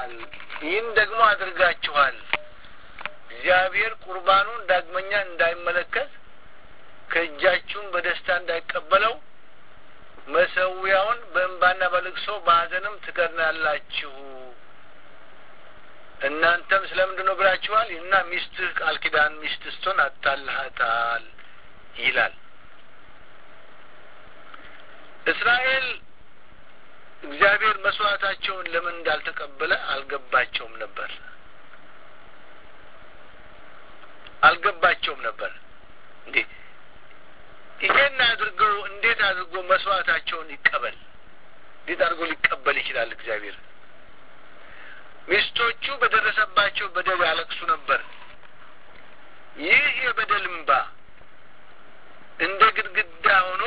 አድርጋችኋል። ይህን ደግሞ አድርጋችኋል። እግዚአብሔር ቁርባኑን ዳግመኛ እንዳይመለከት ከእጃችሁም በደስታ እንዳይቀበለው መሰዊያውን በእንባና በልቅሶ በሐዘንም ትከድናላችሁ። እናንተም ስለምንድን ነው ብላችኋል እና ሚስትህ ቃል ኪዳን ሚስት ስትሆን አታልሃታል ይላል። እስራኤል እግዚአብሔር መስዋዕታቸውን ለምን እንዳልተቀበለ አልገባቸውም ነበር አልገባቸውም ነበር። እንዴ ይሄን አድርገው እንዴት አድርጎ መስዋዕታቸውን ይቀበል? እንዴት አድርጎ ሊቀበል ይችላል እግዚአብሔር? ሚስቶቹ በደረሰባቸው በደል ያለቅሱ ነበር። ይህ የበደል እምባ እንደ ግድግዳ ሆኖ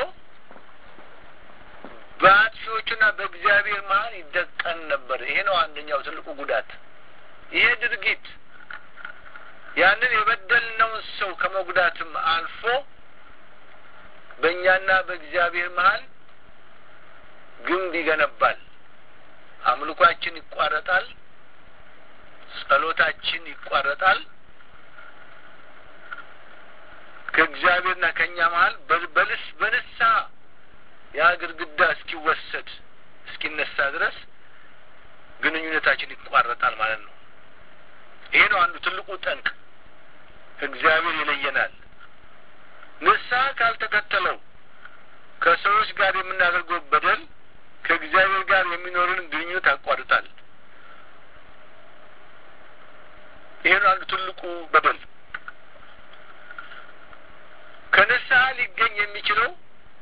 በአጥፊዎቹና በእግዚአብሔር መሀል ይደቀን ነበር። ይሄ ነው አንደኛው ትልቁ ጉዳት። ይሄ ድርጊት ያንን የበደልነውን ሰው ከመጉዳትም አልፎ በእኛና በእግዚአብሔር መሀል ግንብ ይገነባል። አምልኳችን ይቋረጣል። ጸሎታችን ይቋረጣል። ከእግዚአብሔርና ከእኛ መሀል በልስ በንስሐ ያ ግድግዳ እስኪወሰድ እስኪነሳ ድረስ ግንኙነታችን ይቋረጣል ማለት ነው። ይሄ ነው አንዱ ትልቁ ጠንቅ። እግዚአብሔር ይለየናል። ንስሐ ካልተከተለው ከሰዎች ጋር የምናደርገው በደል ከእግዚአብሔር ጋር የሚኖርን ግንኙነት ያቋርጣል። ይሄ ነው አንዱ ትልቁ በደል። ከንስሐ ሊገኝ የሚችለው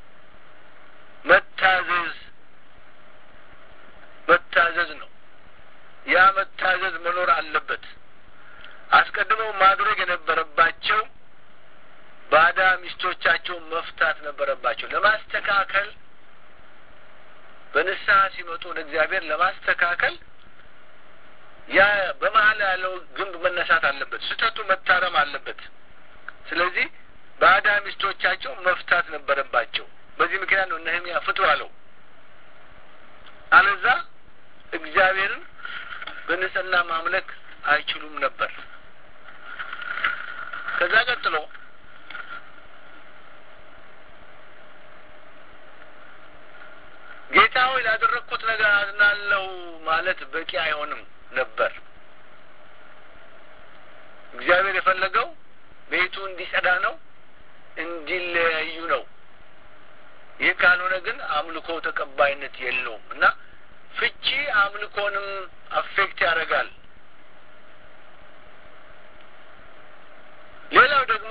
መታዘዝ መታዘዝ ነው። ያ መታዘዝ መኖር አለበት። አስቀድመው ማድረግ የነበረባቸው ባዳ ሚስቶቻቸውን መፍታት ነበረባቸው። ለማስተካከል በንስሐ ሲመጡ ወደ እግዚአብሔር ለማስተካከል ያ በመሀል ያለው ግንብ መነሳት አለበት። ስህተቱ መታረም አለበት። ስለዚህ ባዳ ሚስቶቻቸው መፍታት ነበረባቸው። በዚህ ምክንያት ነው ነህምያ ፍቱ አለው። አለዛ እግዚአብሔርን በንጽህና ማምለክ አይችሉም ነበር። ከዛ ቀጥሎ ጌታ ሆይ ላደረግኩት ነገር አዝናለሁ ማለት በቂ አይሆንም ነበር። እግዚአብሔር የፈለገው ቤቱ እንዲጸዳ ነው፣ እንዲለያዩ ነው። ይህ ካልሆነ ግን አምልኮ ተቀባይነት የለውም እና ፍቺ አምልኮንም አፌክት ያደርጋል። ሌላው ደግሞ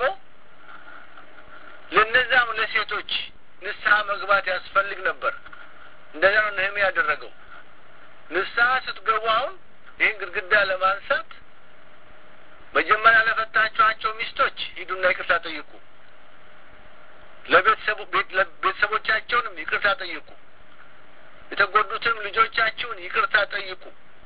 ለነዛም ለሴቶች ንስሐ መግባት ያስፈልግ ነበር። እንደዚያ ነው ነህምያ ያደረገው። ንስሐ ስትገቡ አሁን ይህን ግድግዳ ለማንሳት መጀመሪያ ለፈታችኋቸው ሚስቶች ሂዱና ይቅርታ ጠይቁ። ለቤተሰቦቻቸውንም ይቅርታ ጠይቁ። የተጎዱትንም ልጆቻችሁን ይቅርታ ጠይቁ።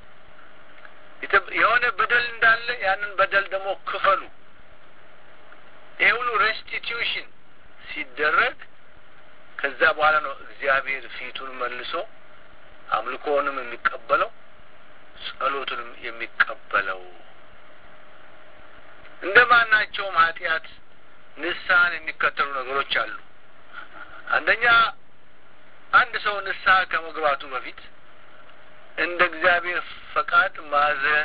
የሆነ በደል እንዳለ ያንን በደል ደግሞ ክፈሉ። ይሄ ሁሉ ሬስቲቲዩሽን ሲደረግ ከዛ በኋላ ነው እግዚአብሔር ፊቱን መልሶ አምልኮውንም የሚቀበለው ጸሎቱንም የሚቀበለው። እንደ ማናቸውም ኃጢአት ንስሐን የሚከተሉ ነገሮች አሉ። አንደኛ አንድ ሰው ንስሐ ከመግባቱ በፊት እንደ እግዚአብሔር ፈቃድ ማዘን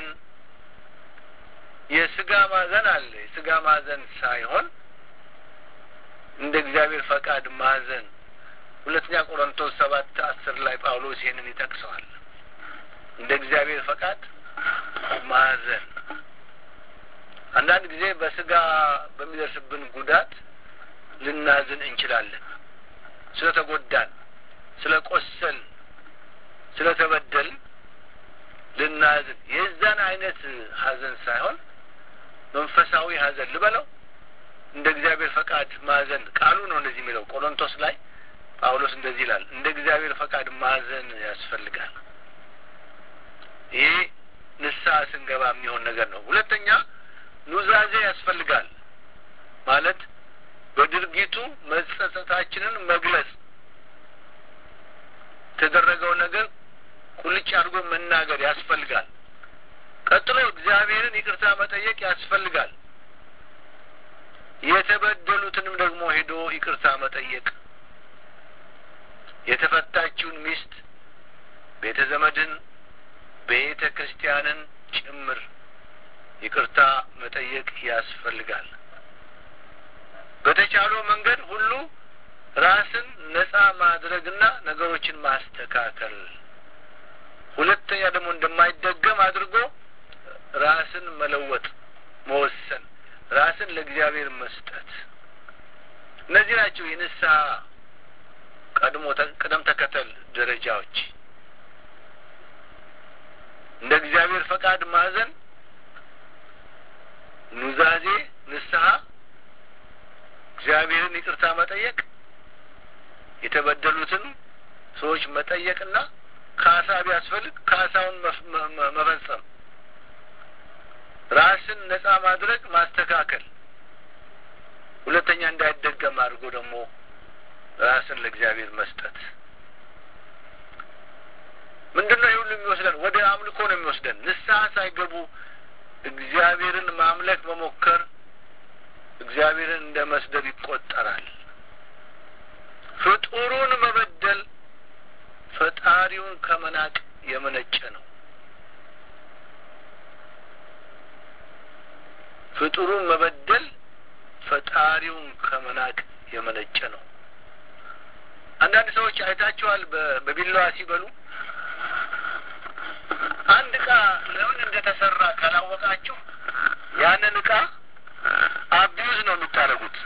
የስጋ ማዘን አለ። የስጋ ማዘን ሳይሆን እንደ እግዚአብሔር ፈቃድ ማዘን ሁለተኛ ቆሮንቶስ ሰባት አስር ላይ ጳውሎስ ይህንን ይጠቅሰዋል። እንደ እግዚአብሔር ፈቃድ ማዘን አንዳንድ ጊዜ በስጋ በሚደርስብን ጉዳት ልናዝን እንችላለን። ስለ ተጎዳን፣ ስለ ቆሰል፣ ስለ ተበደል ልናዝን የዛን አይነት ሀዘን ሳይሆን መንፈሳዊ ሀዘን ልበለው እንደ እግዚአብሔር ፈቃድ ማዘን ቃሉ ነው እንደዚህ የሚለው ቆሮንቶስ ላይ ጳውሎስ እንደዚህ ይላል። እንደ እግዚአብሔር ፈቃድ ማዘን ያስፈልጋል። ይሄ ንስሐ ስንገባ የሚሆን ነገር ነው። ሁለተኛ ኑዛዜ ያስፈልጋል። ማለት በድርጊቱ መጸጸታችንን መግለጽ፣ የተደረገው ነገር ቁልጭ አድርጎ መናገር ያስፈልጋል። እግዚአብሔርን ይቅርታ መጠየቅ ያስፈልጋል። የተበደሉትንም ደግሞ ሄዶ ይቅርታ መጠየቅ የተፈታችውን ሚስት ቤተ ዘመድን ቤተ ክርስቲያንን ጭምር ይቅርታ መጠየቅ ያስፈልጋል። በተቻለው መንገድ ሁሉ ራስን ነጻ ማድረግና ነገሮችን ማስተካከል፣ ሁለተኛ ደግሞ እንደማይደገም አድርጎ ራስን መለወጥ፣ መወሰን፣ ራስን ለእግዚአብሔር መስጠት። እነዚህ ናቸው የንስሐ ቀድሞ ቅደም ተከተል ደረጃዎች። እንደ እግዚአብሔር ፈቃድ ማዘን፣ ኑዛዜ፣ ንስሐ፣ እግዚአብሔርን ይቅርታ መጠየቅ፣ የተበደሉትን ሰዎች መጠየቅና ካሳ ቢያስፈልግ ካሳውን መፈጸም፣ ራስን ነጻ ማድረግ፣ ማስተካከል፣ ሁለተኛ እንዳይደገም አድርጎ ደግሞ ራስን ለእግዚአብሔር መስጠት። ምንድን ነው ይህ ሁሉ የሚወስደን? ወደ አምልኮ ነው የሚወስደን። ንስሐ ሳይገቡ እግዚአብሔርን ማምለክ መሞከር እግዚአብሔርን እንደ መስደብ ይቆጠራል። ፍጡሩን መበደል ፈጣሪውን ከመናቅ የመነጨ ነው። ፍጡሩን መበደል ፈጣሪውን ከመናቅ የመነጨ ነው። አንዳንድ ሰዎች አይታችኋል፣ በቢላዋ ሲበሉ አንድ እቃ ለምን እንደተሰራ ካላወቃችሁ ያንን እቃ አቢዩዝ ነው የምታደርጉት።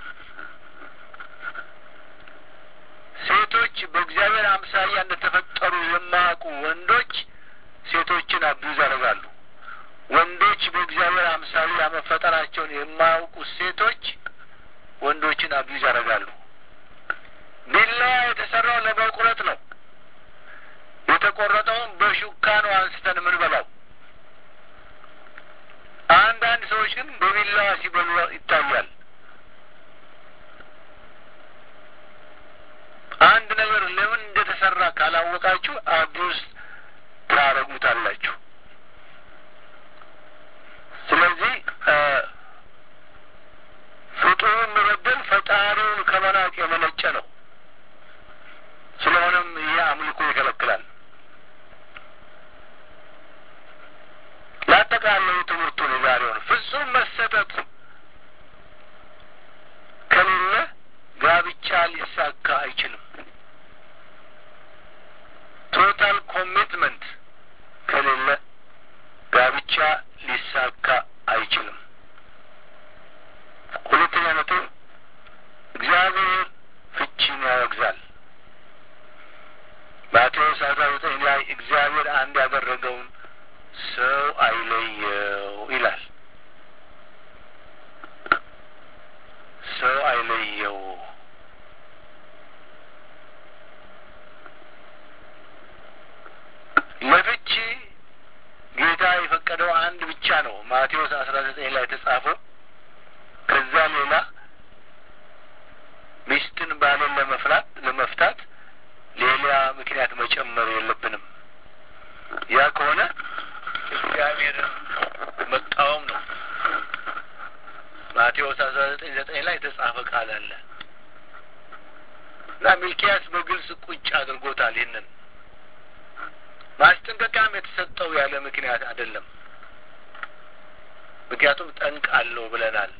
ሴቶች በእግዚአብሔር አምሳያ እንደተፈጠሩ የማያውቁ ወንዶች ሴቶችን አቢዩዝ ያደርጋሉ። ወንዶች በእግዚአብሔር አምሳያ መፈጠራቸውን የማያውቁ ሴቶች ወንዶችን አቢዩዝ ያደርጋሉ። ቢላዋ የተሰራው ለመቁረጥ ነው። የተቆረጠውን በሹካ ነው አንስተን የምንበላው። አንዳንድ ሰዎች ግን በቢላዋ ሲበሉ ይታያል። አንድ ነገር ለምን እንደተሰራ ካላወቃችሁ አቢውስ ታረጉታላችሁ። ስለዚህ ፍጡሩን መበደል ፈጣሪውን ከመናቅ የመነጨ ነው። ስለሆነም ይህ አምልኮ ይከለክላል። ያጠቃለሉ ትምህርቱን የዛሬውን ፍጹም መሰጠት ከሌለ ጋብቻ ሊሳካ አይችልም። ቶታል ኮሚትመንት ከሌለ ጋብቻ ሊሳካ አይችልም። ሁለተኛ ነጥብ እግዚአብሔር ፍቺን ያወግዛል። ማቴዎስ አስራ ዘጠኝ ላይ እግዚአብሔር አንድ ያደረገውን ሰው አይለየው ይላል። ሰው አይለየው። ለፍቺ ጌታ የፈቀደው አንድ ብቻ ነው። ማቴዎስ አስራ ዘጠኝ ላይ የተጻፈው። ከዛ ሌላ ሚስትን ባልን ለመፍላት ለመፍታት ሌላ ምክንያት መጨመር የለብንም። ያ ከሆነ እግዚአብሔርን መቃወም ነው። ማቴዎስ አስራ ዘጠኝ ዘጠኝ ላይ የተጻፈ ቃል አለ እና ሚልኪያስ በግልጽ ቁጭ አድርጎታል። ይህንን ማስጠንቀቂያም የተሰጠው ያለ ምክንያት አይደለም። ምክንያቱም ጠንቅ አለው ብለናል።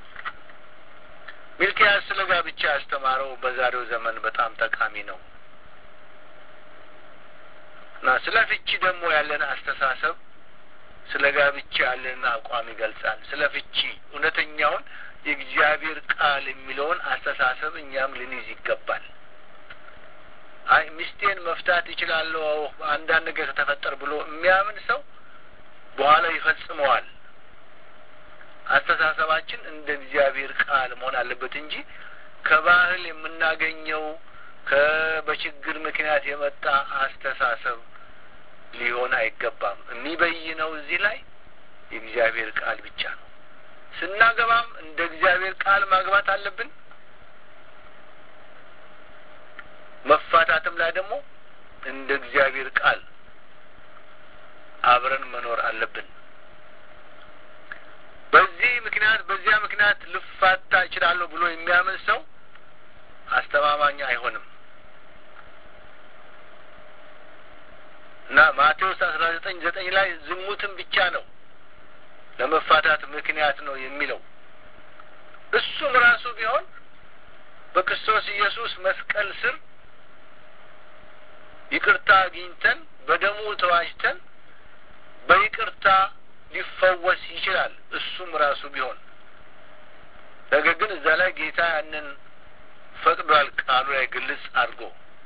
ሚልኪያስ ስለ ጋብቻ ያስተማረው በዛሬው ዘመን በጣም ጠቃሚ ነው እና ስለ ፍቺ ደግሞ ያለን አስተሳሰብ ስለ ጋብቻ ያለን አቋም ይገልጻል። ስለ ፍቺ እውነተኛውን የእግዚአብሔር ቃል የሚለውን አስተሳሰብ እኛም ልንይዝ ይገባል። አይ ሚስቴን መፍታት ይችላለሁ አንዳንድ ነገር ተፈጠር ብሎ የሚያምን ሰው በኋላ ይፈጽመዋል። አስተሳሰባችን እንደ እግዚአብሔር ቃል መሆን አለበት እንጂ ከባህል የምናገኘው በችግር ምክንያት የመጣ አስተሳሰብ ሊሆን አይገባም። የሚበይነው እዚህ ላይ የእግዚአብሔር ቃል ብቻ ነው። ስናገባም እንደ እግዚአብሔር ቃል ማግባት አለብን። መፋታትም ላይ ደግሞ እንደ እግዚአብሔር ቃል አብረን መኖር አለብን። ምክንያት በዚያ ምክንያት ልፋታ እችላለሁ ብሎ የሚያምን ሰው አስተማማኝ አይሆንም እና ማቴዎስ አስራ ዘጠኝ ዘጠኝ ላይ ዝሙትን ብቻ ነው ለመፋታት ምክንያት ነው የሚለው እሱም ራሱ ቢሆን በክርስቶስ ኢየሱስ መስቀል ስር ይቅርታ አግኝተን በደሙ ተዋጅተን በይቅርታ ሊፈወስ ይችላል። እሱም ራሱ ቢሆን ነገር ግን እዛ ላይ ጌታ ያንን ፈቅዷል። ቃሉ ላይ ግልጽ አድርጎ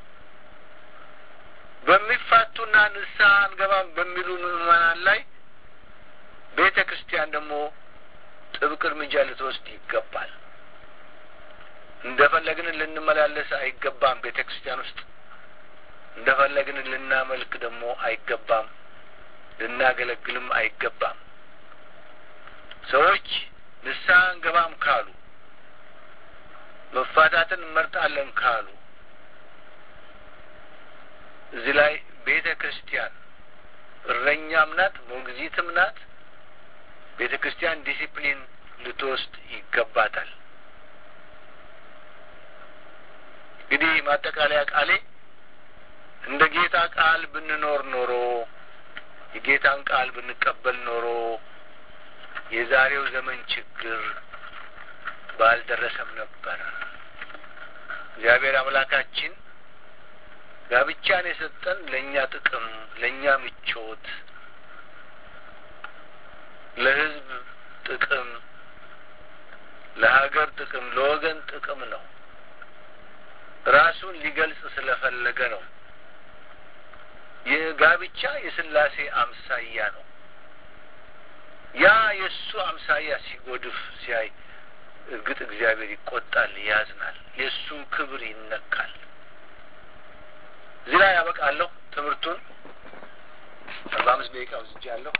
በሚፋቱና ንስሐ አንገባም በሚሉ ምዕመናን ላይ ቤተ ክርስቲያን ደግሞ ጥብቅ እርምጃ ልትወስድ ይገባል። እንደፈለግን ልንመላለስ አይገባም። ቤተ ክርስቲያን ውስጥ እንደፈለግን ልናመልክ ደግሞ አይገባም። ልናገለግልም አይገባም። ሰዎች ንስሐ አንገባም ካሉ መፋታትን እንመርጣለን ካሉ እዚህ ላይ ቤተ ክርስቲያን እረኛም ናት፣ ሞግዚትም ናት። ቤተ ክርስቲያን ዲሲፕሊን ልትወስድ ይገባታል። እንግዲህ ማጠቃለያ ቃሌ እንደ ጌታ ቃል ብንኖር ኖሮ የጌታን ቃል ብንቀበል ኖሮ የዛሬው ዘመን ችግር ባልደረሰም ነበር። እግዚአብሔር አምላካችን ጋብቻን የሰጠን ለእኛ ጥቅም፣ ለእኛ ምቾት፣ ለሕዝብ ጥቅም፣ ለሀገር ጥቅም፣ ለወገን ጥቅም ነው። ራሱን ሊገልጽ ስለፈለገ ነው። የጋብቻ የስላሴ አምሳያ ነው። ያ የእሱ አምሳያ ሲጎድፍ ሲያይ እርግጥ እግዚአብሔር ይቆጣል፣ ያዝናል፣ የእሱም ክብር ይነካል። እዚህ ላይ ያበቃለሁ። ትምህርቱን አርባ አምስት ደቂቃ ወስጃለሁ።